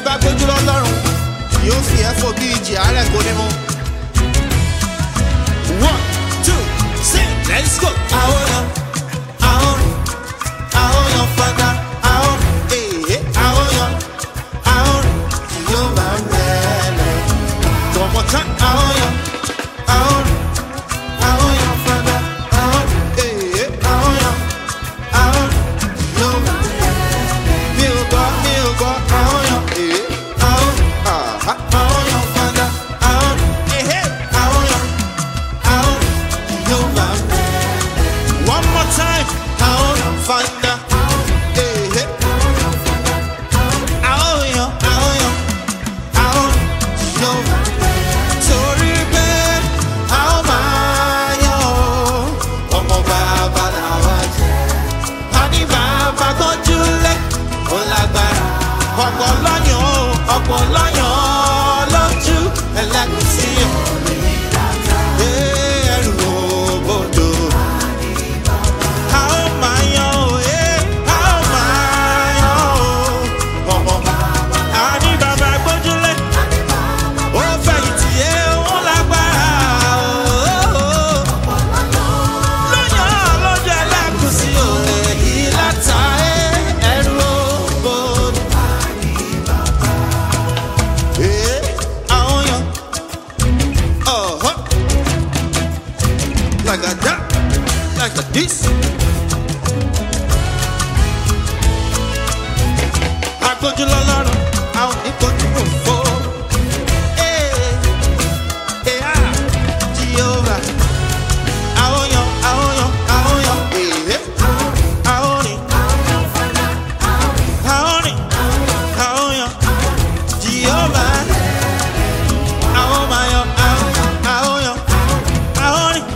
bá gbójú lọ́lọ́run yóò fi ẹ́ fò bí ìjì àárẹ̀ kò ní mú. one two sing let's go. àwọn yan àwọn àwọn yan fada àwọn èyí àwọn yan àwọn yóò máa ń bẹ̀rẹ̀. tọmọ tán àwọn yan àwọn àwọn yan fada àwọn èyí àwọn yan àwọn yóò máa ń bẹ̀rẹ̀. mi ò gbọ́ mi ò gbọ́ àwọn yan èyí àwọn àhá àwọn yan fada àwọn èyí àwọn yan àwọn yóò máa ń bẹ̀rẹ̀. One more time. Àwọn fanda. Ehe. Àwọn yan, àwọn yan, àwọn yan. Torí pé àwọn máa yan o. Ọmọ bàbá làwọn jẹ́. A ní bàbá tọ́jú lé. Ó lágbára. Ọ̀pọ̀ lọ́yàn o. Ọ̀pọ̀ lọ́yàn lójú. Ẹlẹ́gùsí o. Ee, ẹrù òbodò. A ó máa yan o, eh, a ó máa yan o. Ọmọ a ní bàbá gbójúlé. Ó fẹ̀yìntì yé ó lágbára o. Lọ́yàn lójú ẹlẹ́gùsí o, èyí láta eh, ẹrù òbodò. Eh, àwọn yan. Uh-huh. Like a that, like a this. Agbójú lọ́lọ́run, àwọn oníkojú kò fò. Ee, ee, ah, Jehovah. Àwọn yan, àwọn yan, àwọn yan, ee, àwọn rìn. Àwọn rìn, àwọn yan, Jehovah. Àwọn máa yan, àwọn, àwọn yan, àwọn rìn.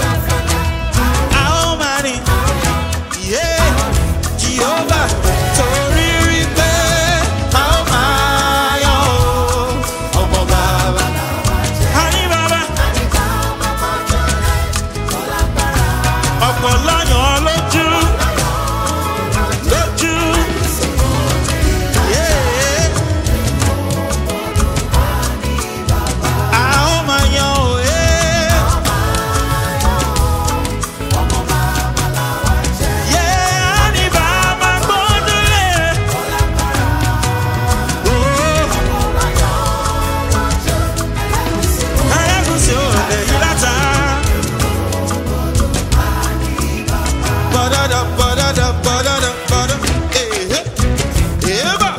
Àwọn máa rìn. Yeah, Jehovah, torí rí pé a ó máa yan o. Ọmọ bàbá. A ní bàbá. Ọ̀pọ̀ lọ́yàn lójú. Lójú. Yeah. A ó máa yan o. Yeah. Yeah, a ní bàbá gbódúlé. Oh. Ẹlẹ́gùsì ò lè yí látà. Ba-da-da, ba-da-da, ba-da-da, ba-da. Eh, eh. Eba.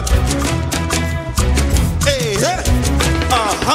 Eh, eh. Aha.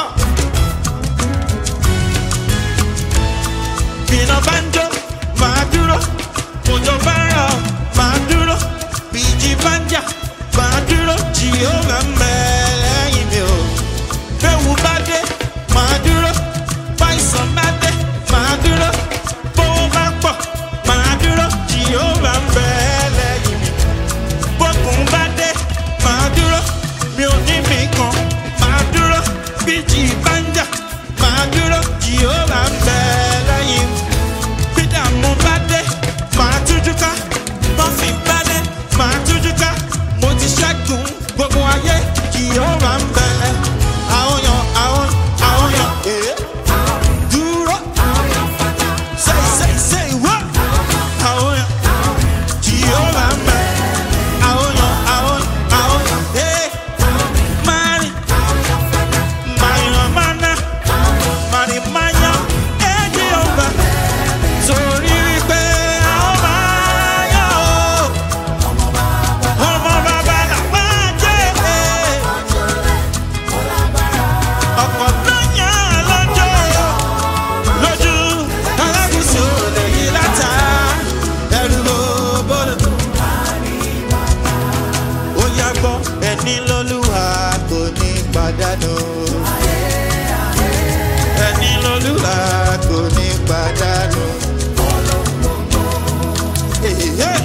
Bíná bá ń jó, máa dúró. Òjò bá ń rọ̀, máa dúró. Bíjì bá ń jà, máa dúró. Jìhóra ń bẹ lẹ́yìn mi o. Bẹ́wù bá dé, máa dúró. Báyìsàn bá dé, máa dúró. Bówó bá pọ̀, máa dúró. Jìhóra ń bẹ lẹ́yìn mi. Bókun bá dé, máa dúró. Mi ò ní mi kan, máa dúró. Bíjì bá ń jà, máa dúró. Jìhóra ń bẹ lẹ́yìn mi. Bídà mo bá dé, máa tújú ká. Bọ́fì bá dé, máa tújú ká. Mo ti ṣẹ́gun gbogbo ayé, Jìhóra ń bẹ. Àwọn yan, àwọn, àwọn yan, èé. Dúró. Say, say, say what? Àwọn yan, Jìhóra ń bẹ. Àwọn yan, àwọn, àwọn, èé. Mari, Mayan mana, Mari mayan, eh Jehova. Torí wípé a ó máa yọ̀ ọ́. Ọmọ bàbá là máa jẹ́ ẹ̀. Ọ̀pọ̀ lọ́yàn lọ́jọ́ lójú. Alágùsù lè yí látà. Ẹrù ló bọ́dọ̀. Ó yá gbọ́ ẹni lọ́lúwa kò ní pàdánù. Ẹni lọ́lúwa kò ní pàdánù. Hey, hey.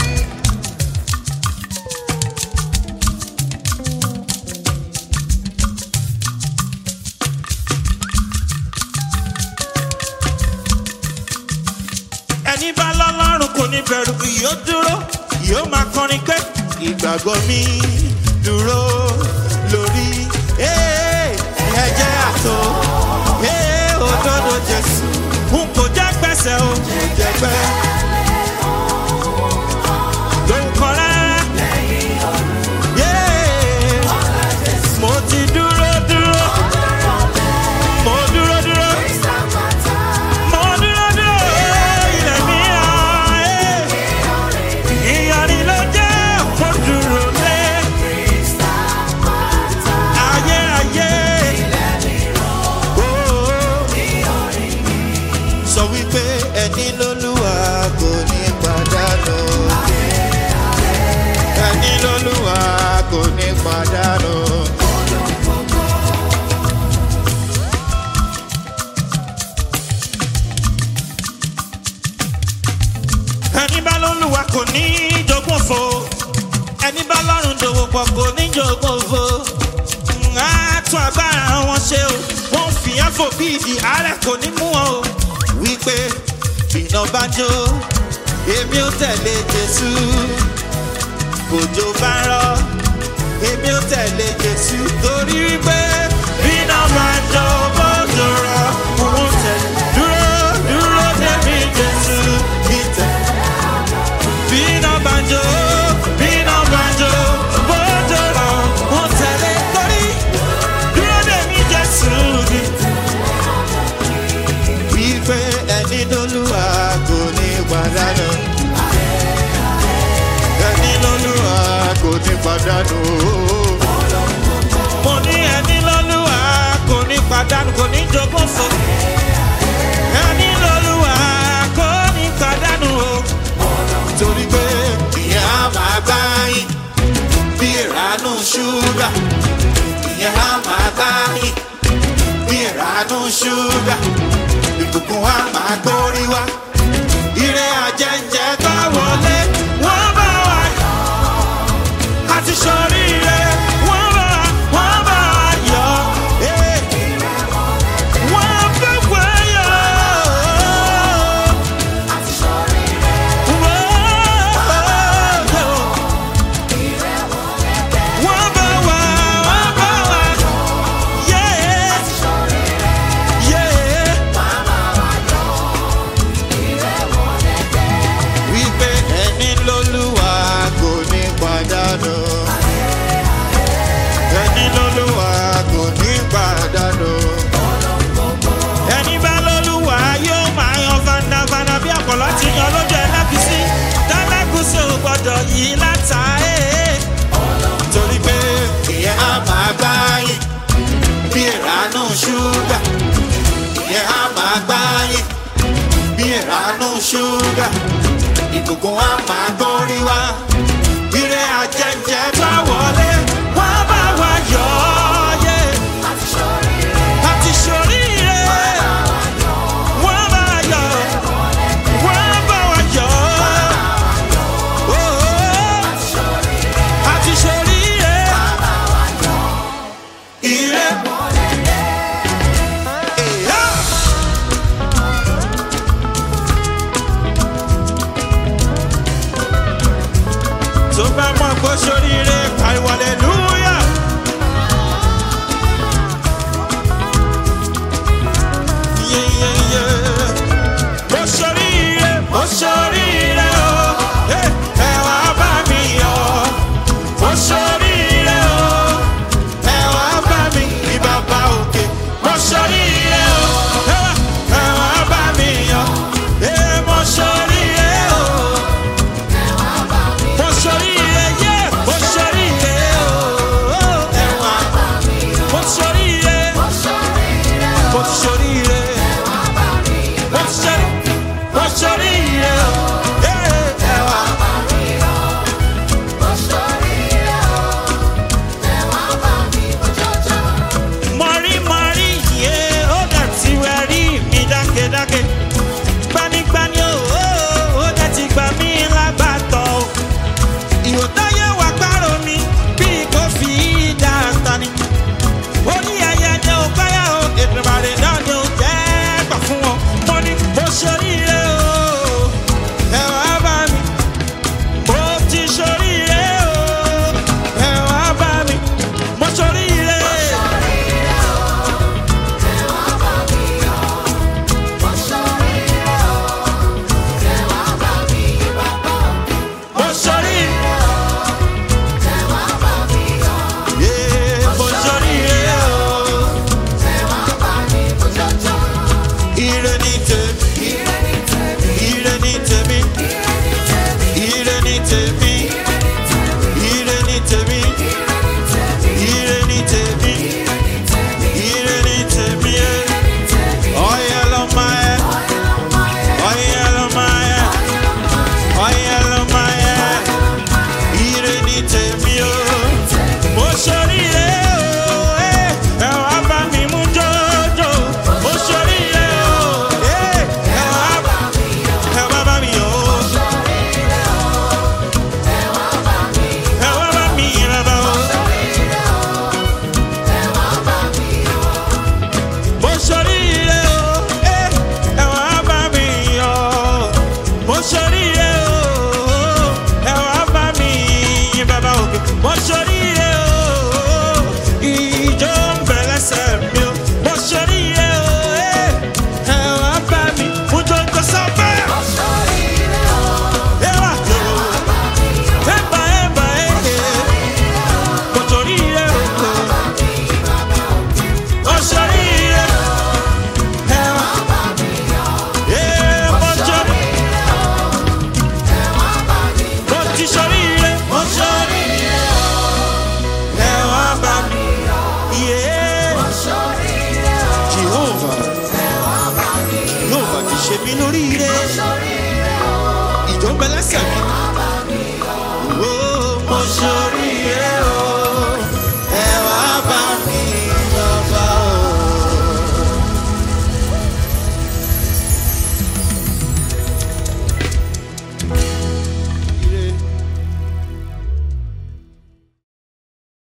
ẹni bá lọ́lọ́run kò ní bẹ̀rù yóò dúró yóò máa kọrin pé ìgbàgbọ́ mi dúró lórí ẹlẹ́gbẹ́. Lóhùn kan rárá. Yeah. Mo ti dúró dúró. Mo dúró dúró. Mo dúró dúró. Ilẹ̀ mi hàn. Ìyàrí ló jẹ́ mo dúró lé. Ayérayé. Oh. Sọ wípé ẹni lólúwa kò ní pàdánù. Ẹni lólúwa kò ní pàdánù. ẹni bá lólúwa kò ní jogún fo ẹni bá lọ́rùn dòwò pọ̀ kò ní jogún fo á tún agbára wọn ṣe o wọn fi ẹ̀fọ́ bí ìdí àárẹ̀ kò ní mú wọn o wípé iná bá jó èmi ò tẹ̀lé jésù òjò bá ń rọ èmi ò tẹ̀lé jésù torí wípé iná bá jó bójú rọ òun tẹ̀lé dúró dúró débi jésù ìtẹ̀. Bina banjo, bina banjo, bojo lọ, mo tẹ̀lé torí dúró dè mí Jésù ni. Wípé ẹni lólúwa kò ní pàdánù. Ẹni lólúwa kò ní pàdánù. Mo ní ẹni lólúwa kò ní pàdánù, kò ní jogún fún. Ẹni lólúwa kò ní pàdánù o torí pé ìyẹn á máa gbá yín bí ìránú ṣúgà ìyẹn á máa gbá yín bí ìránú ṣúgà ìbùkún á máa gbórí wá ire àjẹjẹ tó wọlé wọ́n bá wà àti sọríire wọ́n bá wọ́n bá yọ. eh. Wọ́n fẹ́ wẹ̀yọ̀. Wípé ẹni lólúwa kò ní pàdánù. Ẹni lólúwa kò ní pàdánù. Ẹni bá lólúwa yóò máa yan fandafanda bí àpọ̀lọ́ ti yan lójú ẹlẹ́gùsí. Tẹ́lẹ́gùsí ò gbọ́dọ̀ yí láta ẹ̀. Torí pé ìyẹn á máa gbá yín bí ìránú ṣúgà. Ìyẹn á máa gbá yín bí ìránú ṣúgà. Ìbùkún á máa gbórí wá. Ire àjẹjẹ bá wọlé, wọ́n bá wa yọ̀ ọ́ yé. Àti ṣoríire, wọ́n bá wa yọ̀, wọ́n bá wa yọ̀. Oh, àti ṣoríire, ire. Yeah. tó bá mọ̀ pé sóríire pariwo hallelujah. Yeah, yeah, yeah. Mo sóríire, mo sóríire o, Eh, ẹ wá bá mi yọ̀. Mo sóríire o, ẹ wá bá mi ní bàbá òkè. Mo sóríire o, ẹ wá- ẹ wá bá mi yọ̀. Eh, mo sóríire o. Mo ṣoríire, yeah, mo ṣoríire. tèmi ire ní tèmi ire ní tèmi ẹ ọyẹ lọmọ ẹ ọyẹ lọmọ ẹ ọyẹ lọmọ ẹ ire ní tèmi o mo ṣoríire o ẹ ẹ wá bá mi mú jọjọ mo ṣoríire o ẹ ẹ wá ẹ wá bá mi yọ o ẹ wá bá mi yìn bàbá o. mo ṣoríire o ẹ ẹ wá bá mi yọ mo ṣoríire o ẹ wá bá mi yìn bàbá òkè mo ṣoríire o ìjọ ń bẹ lẹ́sẹ̀ mi o mo ṣoríire o ẹ ẹ wá bá mi mú jọjọ sọ́bẹ̀ ẹ wá jọ ẹ bá ẹ bá ẹ mo ṣoríire o mo ṣoríire ẹ wá ẹ mo ṣoríire mo ti ṣoríire mo ṣoríire ẹ wá bá mi yé Jehovah Jehovah ti ṣe mí lóríire ìjọ ń bẹ lẹ́sẹ̀ mi